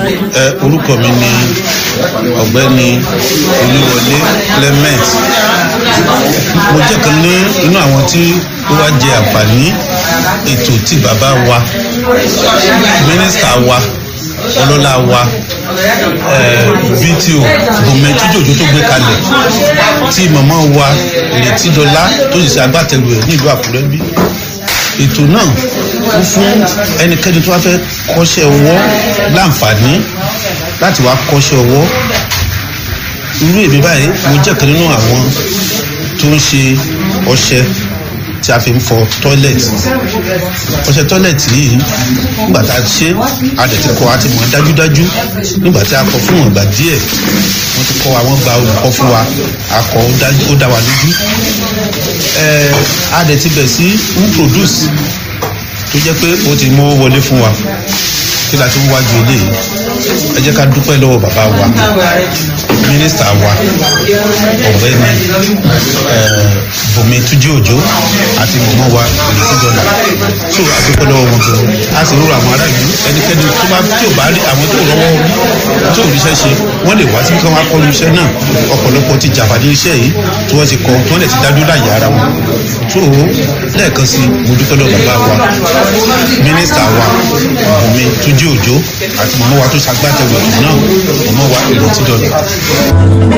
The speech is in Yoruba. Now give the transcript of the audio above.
ẹ orúkọ mi ni ọ̀gbẹ́ni olúwọlé clement mo jẹ́ kan ní inú àwọn tí ó wá jẹ àǹfààní ètò tí bàbá wa mínísítà wa ọlọ́lá wa bto bùnmi tíjòjò tó gbé kalẹ̀ tí màmá wa ìrètí dọlá tó sì ṣe agbátẹrù ẹ̀ nílùú àkúrẹ́ bí ètò náà ó fún ẹnikẹ́ni tó wá fẹ́ kọ́ṣẹ́ ọwọ́ láǹfààní láti wá kọ́ṣẹ́ ọwọ́ irú èmi báyìí mo jẹ́ kan nínú àwọn tó ń ṣe ọṣẹ tí a fi ń fọ tọ́lẹ̀tì ọṣẹ tọ́lẹ̀tì yìí nígbà tá a ṣe a dẹ̀ ti kọ́ a ti mọ̀ dájúdájú nígbà tí a kọ́ fún ìgbà díẹ̀ wọ́n ti kọ́ àwọn gba olùkọ́ fún wa a kọ́ ó dá wa lójú a dẹ̀ ti bẹ̀ sí ń produce tó jẹ́ pé ó ti mú wọlé fún wa kí la ti ń wájú eléyìí ẹ jẹ́ ká dúpẹ́ lọ́wọ́ bàbá wa mínísítà wa ọ̀gbẹ́ni bùnmi túnjí òjò àti mọ̀mọ́ wa ìrètí dọ́là tó a dúpẹ́ lọ́wọ́ wọn gan a sì rúra àwọn aráàlú ẹnikẹ́ni tó bá tí ò bá rí àwọn tó rọwọ́ rí tó ríṣẹ́ ṣe wọ́n lè wá sí kí wọ́n kọ́lu iṣẹ́ náà ọ̀pọ̀lọpọ̀ ti jàǹfààní iṣẹ́ yìí tí wọ́n ti kọ́ tí wọ́n lè ti dájú láyé ara wọn tó lẹ́ẹ̀kan sí mo dúpẹ́ lọ́wọ́ bàbá wa mínísítà wa bùnmi túnjí òjò àti mọ̀mọ́ wa tó ṣagbátẹrù ètò náà mọ̀mọ́ wa ìrètí dọ́là.